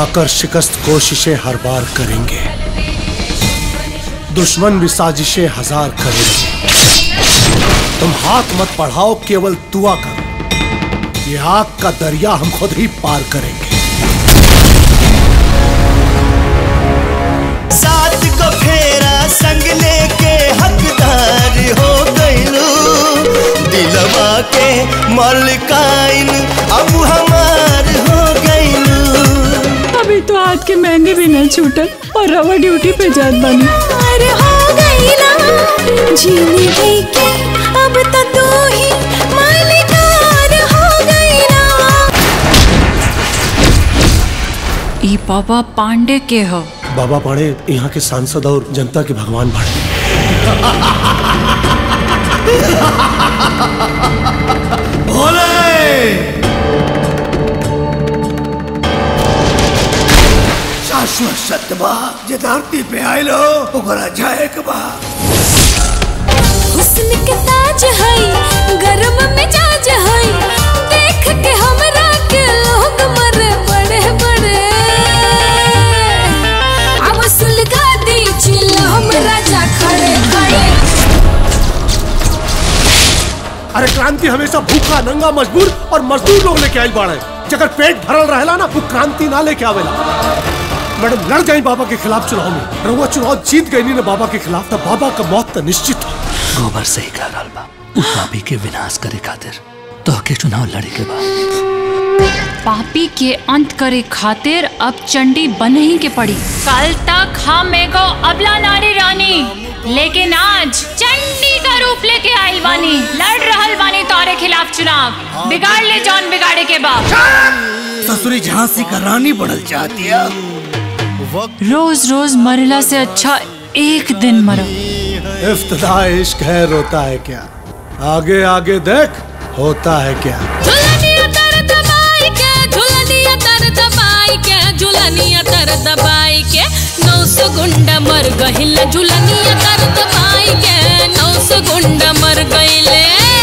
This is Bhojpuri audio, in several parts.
आकर शिकस्त कोशिशें हर बार करेंगे दुश्मन भी साजिशें हजार करेंगे तुम हाथ मत बढ़ाओ केवल दुआ करो ये आग का दरिया हम खुद ही पार करेंगे सात को फेरा संग लेके हकदार हो गइलू दिलवा के मालिकाइन अब हमार हो गइलू अभी तो हाथ के मेहंदी भी नहीं छूटल और रवा ड्यूटी पे जात बानी पार हो गई ना जिंदगी के अब तो तू ही मालिकार हो गई ना ई बाबा पांडे के हो बाबा पाड़े यहाँ के सांसद और जनता के भगवान भाड़े शाश्वत सत्य बा जे धरती पे आइलो ओकरा जाए के बा हुस्न के ताज है गर्म मिजाज है देख के हमरा के लोग मरे बड़े बड़े अब सुलगा दी चिल्ला हम राजा खड़े खड़े अरे क्रांति हमेशा भूखा नंगा मजबूर और मजदूर लोग लेके आई बाड़े जगर पेट भरल रहेला ना वो क्रांति ना लेके आवेला मैडम लड़ गई बाबा के खिलाफ चुनाव में रउआ चुनाव जीत गई नी ना बाबा के खिलाफ था बाबा का मौत तो निश्चित हो गोबर से ही कह रहल बा उ पापी के विनाश करे खातिर तो के चुनाव लड़े के बा पापी के अंत करे खातिर अब चंडी बन ही के पड़ी कल तक हम एगो अबला नारी रानी लेकिन आज चंडी का रूप लेके आइल बानी लड़ रहल बानी तोरे खिलाफ चुनाव बिगाड़ ले जौन बिगाड़े के बाद ससुरी झांसी का रानी बनल चाहती है रोज रोज मरला से अच्छा एक दिन मरो इफ्तदा इश्क है रोता है क्या आगे आगे देख होता है क्या झुलनिया तर दबाई के झुलनिया तर दबाई के झुलनिया तर दबाई के नौ सौ गुंडा मर गहिल झुलनिया तर दबाई के नौ सौ गुंडा मर गइले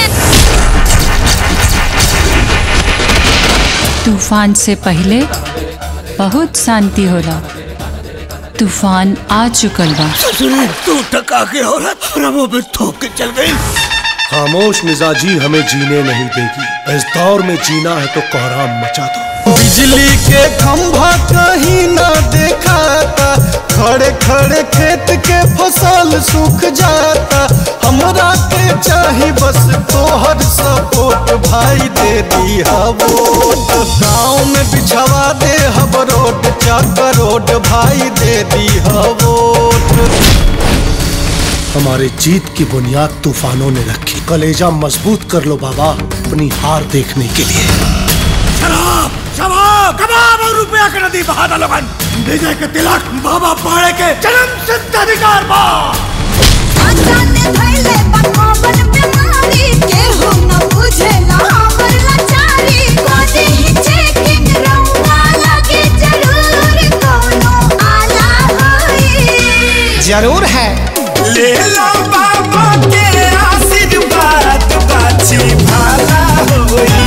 तूफान से पहले बहुत शांति होला तूफान आ चुकल बा ससुरी तू टका के औरत प्रभु में ठोक के चल गई खामोश मिजाजी हमें जीने नहीं देगी इस दौर में जीना है तो कोहराम मचा दो बिजली के खंभा कहीं ना देखाता खड़े खड़े खेत के फसल सूख जाता हमरा के चाही बस तोहर सपोर्ट भाई दे दी वोट गाँव में बिछवा दे हब रोड चार रोड भाई दे दी वोट हमारे जीत की बुनियाद तूफानों ने रखी कलेजा मजबूत कर लो बाबा अपनी हार देखने के लिए शराब शराब कबाब और रुपया के नदी बहा लोगन विजय के तिलक बाबा पाड़े के जन्म सिद्ध अधिकार बा आजाने धैले पकावन बीमारी के हो न बुझेला हमर लाचारी कोदे ही चेकिंग रउआ लगे जरूर कोनो आला होई जरूर है ले लो बाबा के आशीर्वाद बाछी भाला होई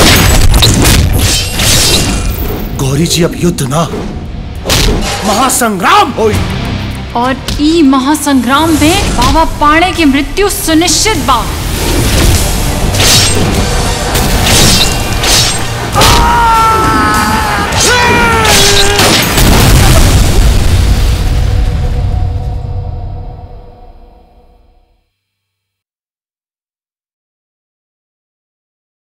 गौरी जी अब युद्ध ना महासंग्राम होई और ई महासंग्राम में बाबा पाणे की मृत्यु सुनिश्चित बा